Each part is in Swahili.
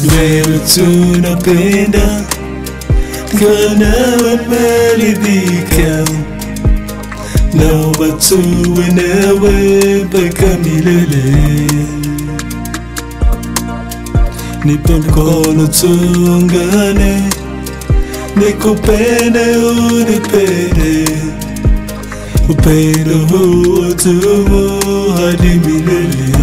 wewe tunapenda Kwa nawe meridhika Naomba tuwe nawe mpaka milele Nipe mkono tuungane Nikupende unipende Upendo huo tumo hadi milele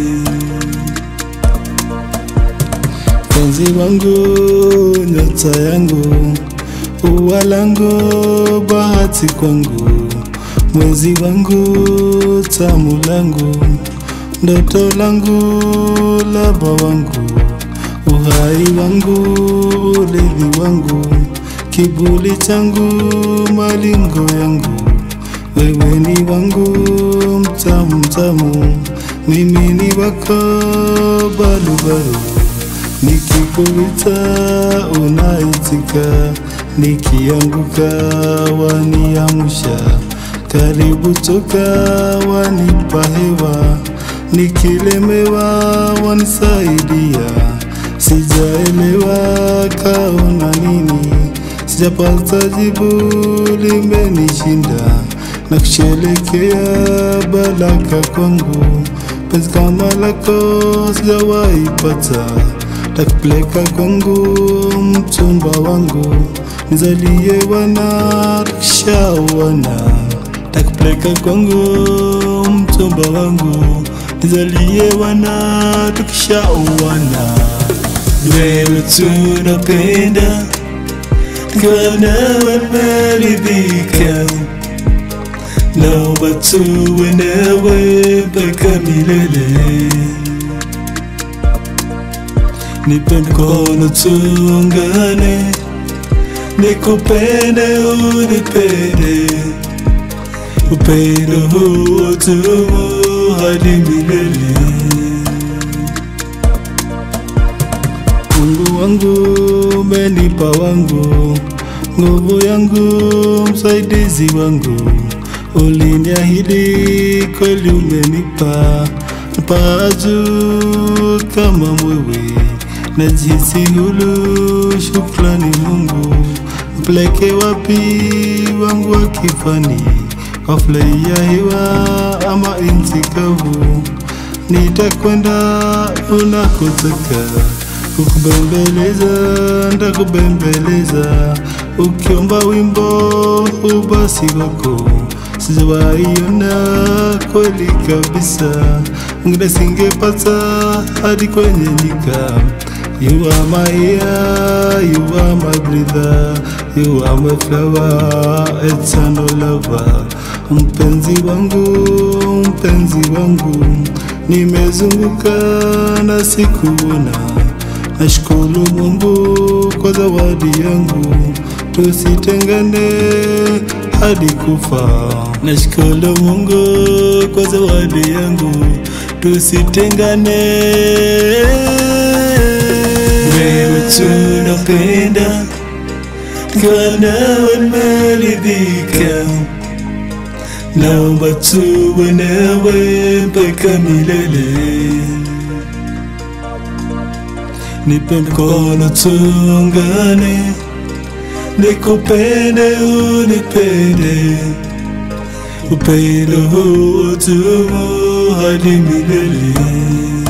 Penzi wangu, nyota yangu, ua langu, bahati kwangu, mwezi wangu, tamu langu, ndoto langu, laba wangu, uhai wangu, ulevi wangu, kibuli changu, malingo yangu, wewe ni wangu, mtamu mtamu, mimi ni wako, balubalu Nikikuita unaitika, nikianguka waniamsha, karibu toka wanipa hewa, nikilemewa wanisaidia, sijaelewa kaona nini, sijapata jibu limenishinda, na kusherekea baraka kwangu, penzi kama lako sijawahi pata takupeleka kwangu mchumba wangu nizalie wana tukishawana takupeleka kwangu mchumba wangu nizalie wana tukishawana wewe tunapenda kwa nawe meridhika naomba tuwe nawe mpaka milele Nipe mkono tuungane, nikupende unipende, upendo huo tumo hadi milele. Mungu wangu umenipa wangu, nguvu yangu, msaidizi wangu, uliniahidi kweli umenipa, paa juu kama mwewe najihisi hulu, shukrani Mungu. Mpeleke wapi wangu wa kifani, wafurahia hewa ama nchi kavu? Nitakwenda unakotaka, kukubembeleza ndakubembeleza, ukiomba wimbo ubasi wako sijawaiona kweli kabisa, ngine singepata hadi kwenye nyika. You are my air, you are my breather, you are my flower, eternal lover. Mpenzi wangu, mpenzi wangu, nimezunguka na sikuona. Nashukuru Mungu kwa zawadi yangu, tusitengane hadi kufa. Nashukuru Mungu kwa zawadi yangu, tusitengane. Wewe tunapenda, kwa nawe meridhika, naomba tuwe nawe mpaka milele. Nipe mkono tuungane, nikupende unipende, upendo huo tumo hadi milele.